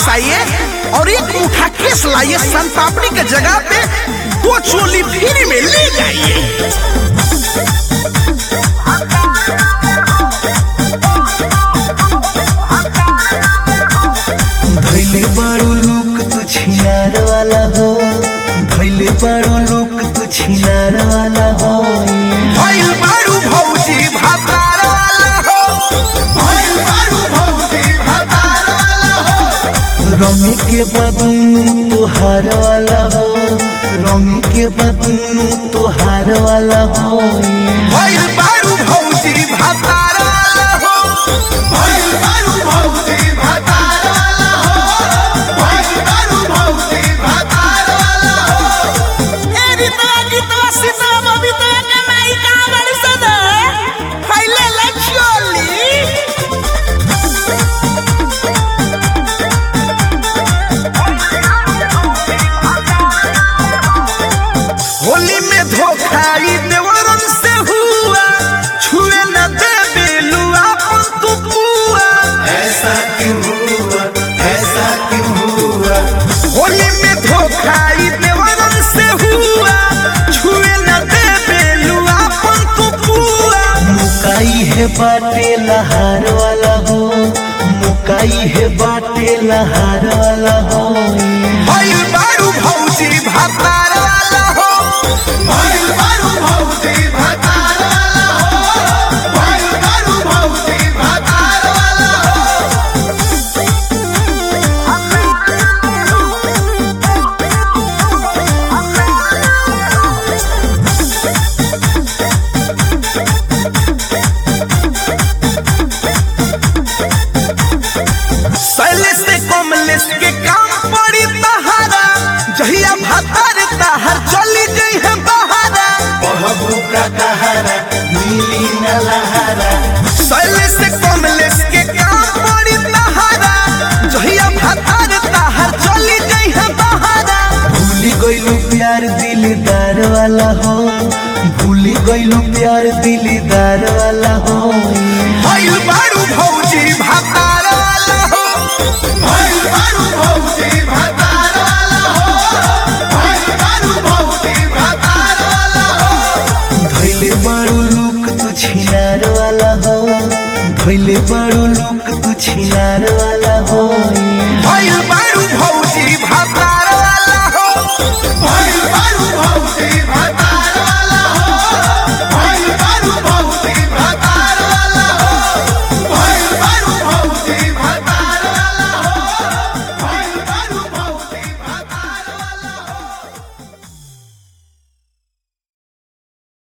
पास आइए और एक मुठा केस लाइए सन पापड़ी के जगह पे दो चोली फ्री में ले जाइए भैले बड़ो लोक तू छिनार वाला हो भैले बड़ो लोक तू छिनार वाला हो भइल बारू भौजी भातार वाला हो भइल बारू भौजी भातार वाला हो रंग के बदन तोहार वाला हो रंग के बदन तोहार वाला हो भइल बारू भौजी भातार वाला हो भइल बारू भौजी भातार वाला हो भइल बारू भौजी भातार वाला हो ए रीतवा गीतवा सीतवा बबीतवा के माई कहाँ बड़ी सदा फैले ला चोली होली में धोखाई देवरन से हुआ छुए न दे बेलुआ अपन तू पुआ ऐसा क्यों हुआ ऐसा क्यों हुआ होली में धोखाई देवरन से हुआ छुए न दे बेलुआ अपन तू पुआ मुकाई है बाटे लहार वाला हो मुकाई है बाटे लहार वाला हो भइल बारू भौजी भातार वाला हो भइल बारू भौजी भातार वाला हो भइल बारू भौजी भातार वाला हो शैलेश से कमलेश के काम पड़ी तहारा जहिया भातार ताहर चली गई है बहारा बहबू का कहारा नीली न लहारा शैलेश से कमलेश के काम पड़ी तहारा जहिया भातार ताहर चली गई है बहारा भूली गईलू प्यार दिलदार वाला हो भूली गईलू प्यार दिलदार वाला हो भइल बारू भौजी भातार वाला हो भइल बारू भौजी भातार वाला हो भइल बारू भौजी भातार वाला हो धैले बड़ो लोक तू छिनार वाला हो धैले बड़ो लोक तू छिनार वाला हो भइल बारू भौजी भातार वाला हो भइल बारू भौजी भातार